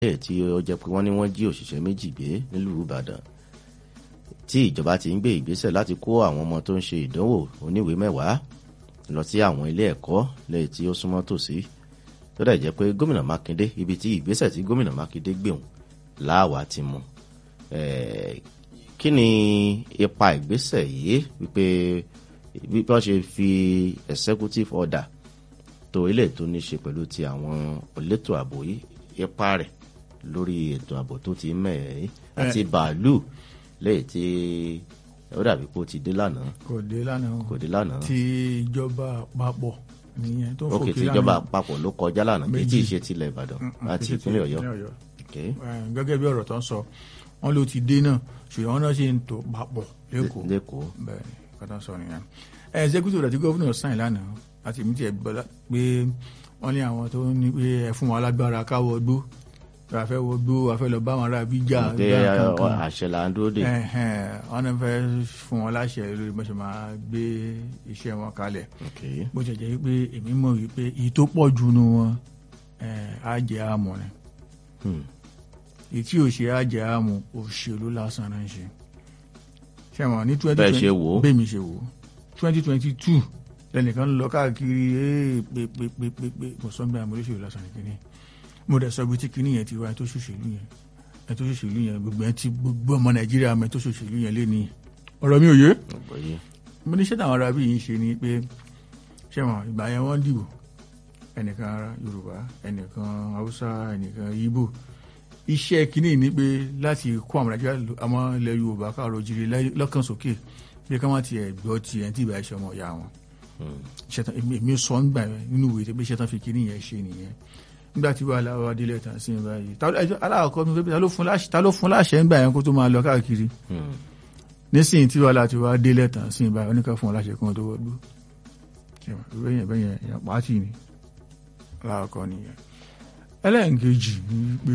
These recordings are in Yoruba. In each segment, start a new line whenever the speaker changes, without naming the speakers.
bẹ́ẹ̀ tí ó jẹ́ pé wọ́n ní wọ́n jí òṣìṣẹ́ méjì gbé nílùú ìbàdàn tí ìjọba ti ń gbé ìgbésẹ̀ láti kó àwọn ọmọ tó ń ṣe ìdánwò oníwèé mẹ́wàá lọ sí àwọn ilé ẹ̀kọ́ lẹ́yìn tí ó súnmọ́ tòsí tó dẹ̀ jẹ́ pé gómìnà mákindé ibi tí ìgbésẹ̀ tí gómìnà mákindé gbéhùn láàwá ti mú kí ni ipa ìgbésẹ̀ yìí wípé bí wọ́n ṣe fi executive order tó ilé tó ní ṣe pẹ̀lú ti àwọn elétò ààbò yìí ipa rẹ̀ lórí ètò ààbò tó ti mẹ́ẹ̀ẹ́ àti bàálù lẹ́yìn tí ó dàbí pé ó ti dé lánàá.
kò dé lánàá
kò dé lánàá.
ti ìjọba àpapọ̀ nìyẹn tó ń
ok
fòkè
tí ìjọba àpapọ̀ ló kọjá lánàá kì í tí ì ṣe tilẹ̀ ìbàdàn àti ìpínlẹ̀ ọ̀yọ́. ok
gẹ́gẹ́ bí ọ̀rọ̀ tó ń sọ wọ́n ló ti dé náà ṣùgbọ́n wọ́n náà ṣe ń tò papọ̀ lẹ́kọ̀ọ́
lẹ́kọ̀ọ́
bẹ́ẹ̀ ni kọ́tà sọ nìyẹn. executive rẹ̀ tí gómìnà sáìn lánàá àti èmi tiẹ̀ gbọ́dọ̀ pé wọ́n ní àwọn tó ní pé ẹ fún wọn alágbára káwọ́ gbó àfẹ́ wọ gbó àfẹ́ lọ bá wọn ará bí jà
pé
gbá kankan
àṣẹ là ń dúró dè.
Ẹ̀hẹ̀n, wọ́n náà fẹ́ fún wọn láṣẹ lórí bó ṣe máa gbé iṣẹ́ wọn kalẹ̀
ok
bó ṣe jẹ́ wípé èmi mọ̀ wípé èyí tó pọ̀ jù nu wọn ẹ̀, á jẹ́ àmọ̀ ni
hmm.
èyí tí ò ṣe á jẹ́ àmọ̀ òṣèlú lásán náà ń ṣe ṣé wọn ní twenty
Bẹ́ẹ̀ ṣe wò ó.
bẹ́ẹ̀ mi ṣe wò ó twenty twenty two lẹ́nìkan lọ káàkiri ee pé pé pé pé pé mo sọ gbé àmọ́ olóṣèlú lásán nìkan mo dẹ̀ sọ bí tí kinní yẹn ti wá ẹ tó ṣòṣèlú yẹn ẹ tó ṣòṣèlú yẹn gbogbo ẹ ti gbogbo ọmọ nàìjíríà mẹ tó ṣòṣèlú yẹn lé ní ọ̀rọ̀ mi ò yé
ọ̀gbọ́yé
mo ní ṣẹ́tà àwọn ará bí yìí ṣe ni pé ṣẹ́wọ̀n ìgbà yẹn wọ́n dìbò ẹnìkan ara yorùbá ẹnìkan haúsá ẹnìkan ibo iṣẹ́ kínní ni pé láti kó àwọn nàìjíríà lò- àwọn ilẹ̀ yorùbá káàrọ̀ jíire láyé- lọ́kàn sókè pé ká má tiẹ̀ gbọ́ tiẹ̀ tí ìbá iṣẹ́ ọmọ ìyá wọn ṣẹ́tàn èmi èmi sọ ń gbà yẹn nínú ìwé pé ṣẹ́tàn fi kínní yẹn ṣe nìyẹn nígbà tí wàhálà wa délẹ̀ tàn sí ìbá yìí Ta- ẹjọ́ aláàkọ́ mi pé ta ló fún láṣẹ ta ló fún láṣẹ ń gbà yẹn kó tó máa lọ káàkiri
Hmm.
nísìnyí tí wàhálà ti wá délẹ̀ tàn sí ìbá oníkà fún ọláṣẹ kan tó wọgbó bẹ́yẹn bẹ́yẹn èèyàn pàtì ni láàkọ́ nìyẹn ẹlẹ́ǹkejì ni pé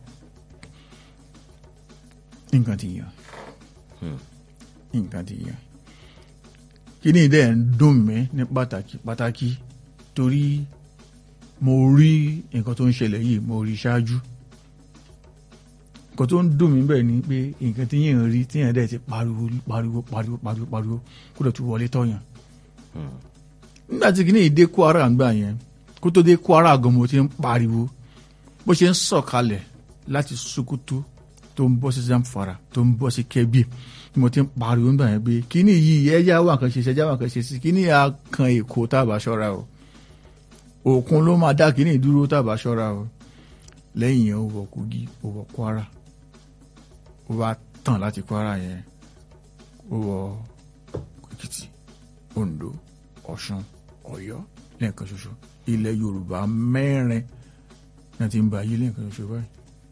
nǹkan ti yàn
Hmm.
nǹkan ti yàn kíní dẹ̀ ń dùn mí ní pàtàkì pàtàkì torí mo rí nǹkan tó ń ṣẹlẹ̀ yìí mo rí ṣáájú nǹkan tó ń dùn mí bẹ́ẹ̀ ni pé nǹkan tí yẹn rí tí yẹn dẹ̀ ti pariwo pariwo pariwo pariwo pariwo kó dẹ̀ tún wọlé tọ̀yàn
Hmm.
nígbà tí kìíní dé Kwara ń gbà yẹn kó tó dé Kwara gan mo ti ń pariwo bó ṣe ń sọ̀kalẹ̀ láti Sokoto tó ń bọ́ sí Zamfara tó ń bọ́ sí Kebbi ni mo ti ń pariwo nígbà yẹn pé kìíní yìí ẹja wà kan ṣe ṣe ẹja wà kan ṣe sí kìíní yà kan Èkó tábà ṣọ́ra o òkun ló máa dá kìíní dúró tábà ṣọ́ra o lẹ́yìn yẹn ó wọ Kogi ó wọ Kwara ó wá tàn láti Kwara yẹn ó wọ Èkìtì Ondo Ọ̀ṣun Ọ̀yọ́ lẹ́ẹ̀kan ṣoṣo ilẹ̀ Yorùbá mẹ́rin náà ti ń ba ayé lẹ́ẹ̀kan ṣoṣo báyìí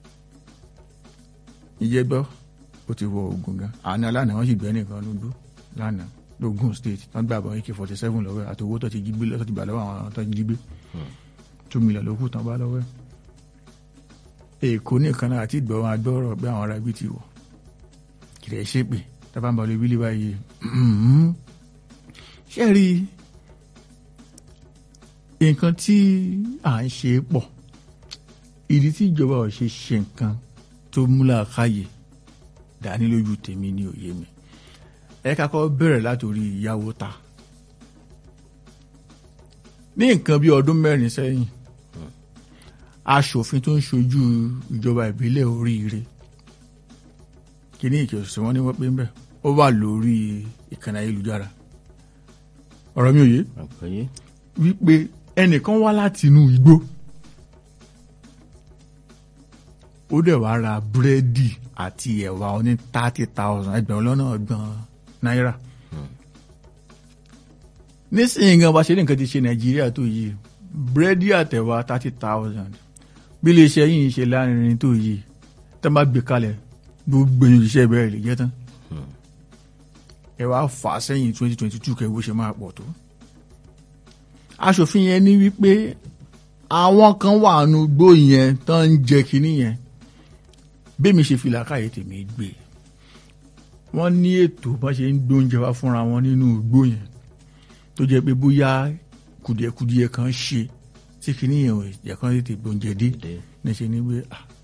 ìjẹgbọ́ ó ti wọ Ògùn gan àná lánàá wọ́n sì gbẹ́ nìkan lójú lánàá lógún state wọ́n gbà bọ́ ak forty seven lọ́wọ́ ẹ̀ àti owó tó ti jí gbé tó ti gbà lọ́wọ́ àwọn tó ti jí gbé two million ló kù tán bá lọ́wọ́ ẹ̀ Èkó nìkan náà àti ìgbọ́ wọn agbọ́rọ̀ pé àwọn ará ibi ti wọ̀ kìrẹ̀ ṣépè tábà ń bọ̀ lé wílé báyìí ṣé rí nǹkan tí à ń ṣe pọ̀ ìdí tí ìjọba ò ṣe ṣe nǹkan tó múlá káyè dání lójú tèmi ní òye mi ẹ kakọ́ bẹ̀rẹ̀ látòrí ìyàwó ta ní nǹkan bí ọdún mẹ́rin sẹ́yìn aṣòfin tó ń ṣojú ìjọba ìbílẹ̀ oríire kíní ìkẹsùn wọn ni wọ́n pé ń bẹ̀ ó wà lórí ìkànnì ayélujára ọ̀rọ̀ mi ò yé
ọ̀gbọ́yé
wípé ẹnìkan wá láti inú igbó ó dẹ̀ wá ra búrẹ́dì àti ẹ̀wà oní thirty thousand ẹgbẹ̀rún lọ́nà ọgbọ̀n náírà nísìnyí gan bá ṣe ní nǹkan ti ṣe nàìjíríà tó yìí búrẹ́dì àtẹ̀wà thirty thousand bí iléeṣẹ́ yìí ṣe lárinrin tó yìí tá bá gbé kalẹ̀ gbogbo èèyàn òṣìṣẹ́ bẹ̀rẹ̀ lè jẹ́ tán ẹ wá fà á sẹ́yìn twenty twenty two kẹ́ bó ṣe máa pọ̀ tó aṣòfin yẹn ní wípé àwọn kan wà nù gbó yẹn tó ń jẹ kínní yẹn bẹ́ẹ̀mi ṣe fi làákàyè tèmi gbé wọ́n ní ètò bá ṣe ń gbóúnjẹ wá fúnra wọn nínú igbó yẹn tó jẹ́ pé bóyá kùdìẹ̀kùdìẹ̀ kan ṣe tí kínní yẹn ò jẹ́ kán tètè gbóúnjẹ dé
dé
ní ṣe ní pé ah,